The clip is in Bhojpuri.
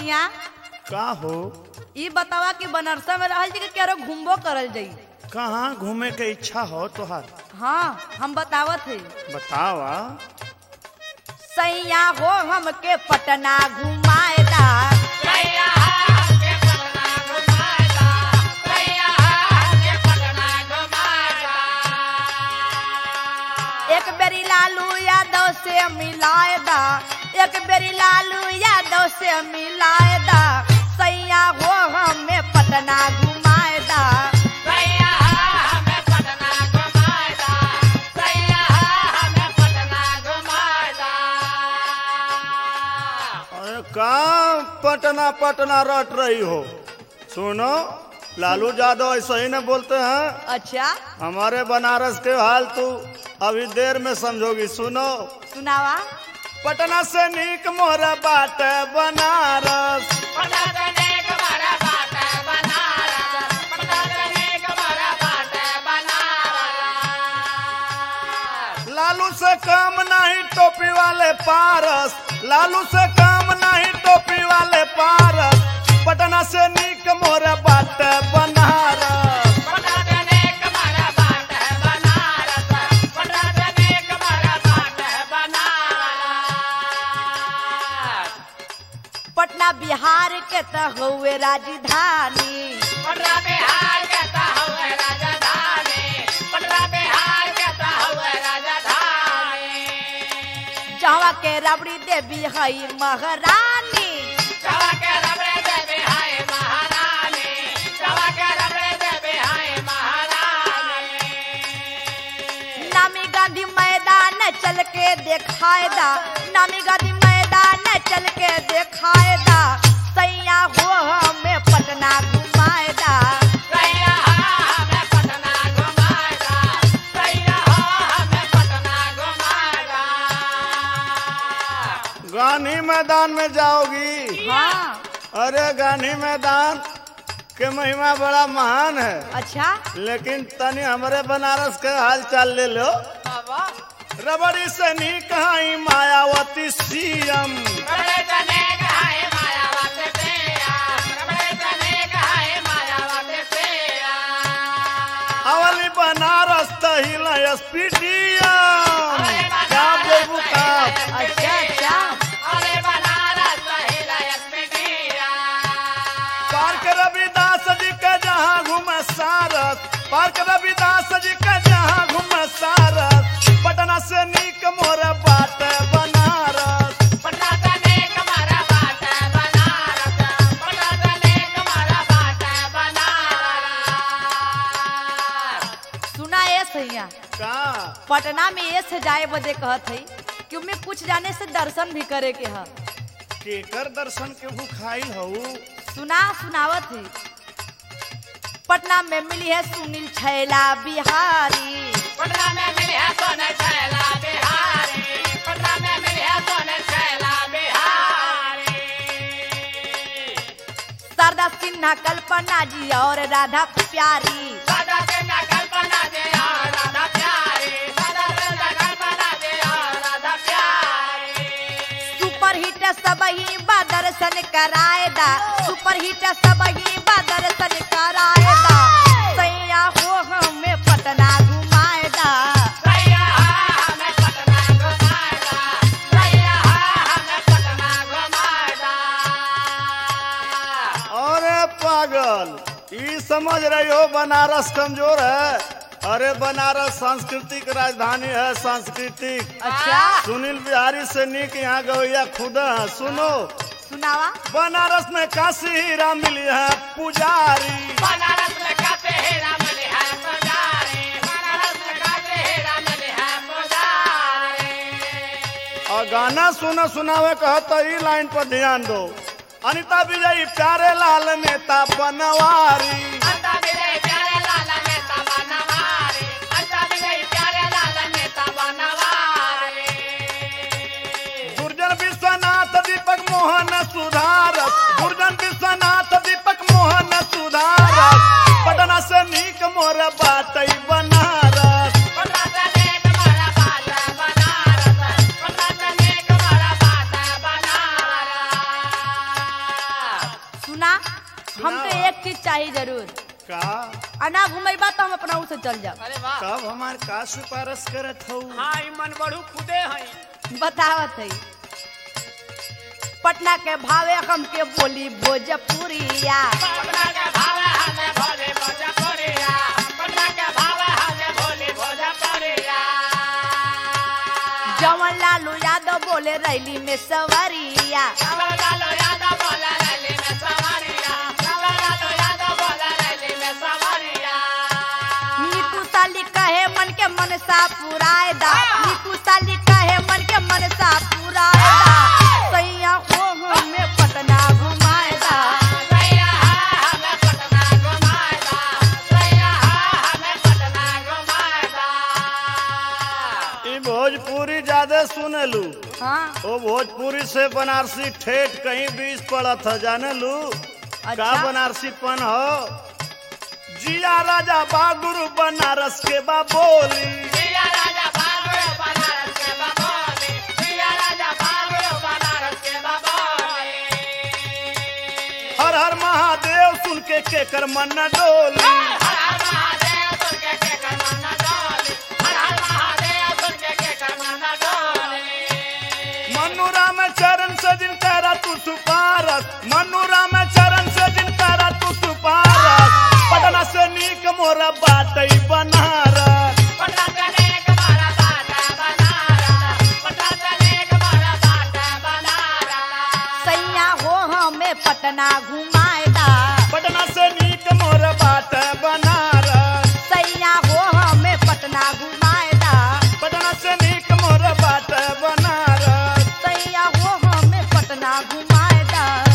सैया का हो ई बतावा कि बनारसा में रहल जी कि केरो घूमबो करल जाई कहाँ घूमे के इच्छा हो तोहार हाँ हम बतावत है बतावा सैया हो हमके पटना घुमाएदा एक बेरी लालू यादव से मिलाएदा एक बेरी लालू यादव से मिलाएदा सैया हो हमें पटना घुमाएदा अरे कहाँ पटना पटना रट रही हो सुनो लालू यादव ऐसा ही न बोलते हैं अच्छा हमारे बनारस के हाल तू अभी देर में समझोगी सुनो सुनावा पटना से नीक मोरा बाट बनारस लालू से काम नहीं टोपी वाले पारस लालू से काम नहीं टोपी वाले पारस पटना से नीक मोरा बाट बनारस पटना बिहार के त हउए राजधानी जहाँ के रबड़ी देवी हई महारानी नामी गांधी मैदान चल के देखाएदा नामी गांधी मैदान चल के देखाएदा सैया हो हमें पटना घुमाएदा गांधी मैदान में जाओगी हाँ अरे गांधी मैदान के महिमा बड़ा महान है अच्छा लेकिन तनी हमारे बनारस के हाल चाल ले लो रबड़ी से नीक हई मायावती सीएम अवली बनारस तहिल एसपीडीएम क्या बेबू का अच्छा अच्छा पार्क रविदास जी के जहाँ घूमे सारस पार्क रविदास जी के जहाँ घूमे सारस पटना से नीक मोर बाट बनारस सुना ये सैया का पटना में ये से जाए बदे कहत है कि उनमें कुछ जाने से दर्शन भी करे के है केकर दर्शन के भूखाई हऊ सुना सुनावत है पटना में मिली है सुनील छैला बिहारी शारदा सिन्हा कल्पना जी और राधा प्यारी सुपर हिट सब ही बा दर्शन कराएदा सुपर हिट सब ही बा दर्शन कराएदा सैया हो हमें पटना घुमाएदा अरे पागल ई समझ रही हो बनारस कमजोर है अरे बनारस सांस्कृतिक राजधानी है सांस्कृतिक अच्छा सुनील बिहारी से नीक यहाँ गवैया खुदा है सुनो सुनावा बनारस में काशी हीरा मिली है पुजारी और गाना सुनो सुनावे कहो तो ई लाइन पर ध्यान दो अनिता विजयी प्यारे लाल नेता बनवारी दुर्जन विश्वनाथ दीपक मोहन सुधारस दुर्जन विश्वनाथ दीपक मोहन सुधारस पटना से नीक मोर बाटई बनारस का आ ना घुमेबा तो हम अपना से चल जाओ अरे वाह तब हमार का सिफारिश करत हूँ हाँ ई मन बढ़ू खुदे हैं बतावत है पटना के भावे हम के बोली भोजपुरिया पटना के भावे हमें भोले भोजपुरिया पटना के भावे हमें भोले भोजपुरिया जवन लालू यादव बोले रैली में सवरिया लालो लालो यादव बोला रैली में सवारिया लालो लालो यादव बोला रैली में सवारिया नीतू साली कहे मन के मनसा पुराए दा नीतू साली कहे मन के मनसा पुराए दा सैया हो हमें पटना घुमाए दा सैया हमें पटना घुमाएगा सैया हमें पटना घुमाएगा ई भोजपुरी ज्यादा सुनलू हाँ ओ भोजपुरी से बनारसी ठेठ कहीं बीच पड़त है जाने लू का अच्छा बनारसी पन हो जिया राजा बागुरु बनारस के बा बोली जिया राजा भागो बनारस के बाबोले जिया राजा भागो बनारस के बाबोले हर हर महादेव सुन के केकर मन न डोली हर हर महादेव सुन के के करना डोले हर हर महादेव सुन के के करना डोले मनुरा में चरण से जिन करा तू सुपारस मनुरा में चरण से जिन करा तू सुपारस पटना से नीक मोरा बाटई बनारस पटना चले के मारा बाटा बनारस पटना चले के मारा बाटा बनारस सैया हो हमें पटना घुमाए दा पटना से नीक मोरा बाट बनारस सैया हो हमें पटना घुमाए दा पटना से नीक मोरा बाट बनारस सैया हो हमें पटना घुमाए दा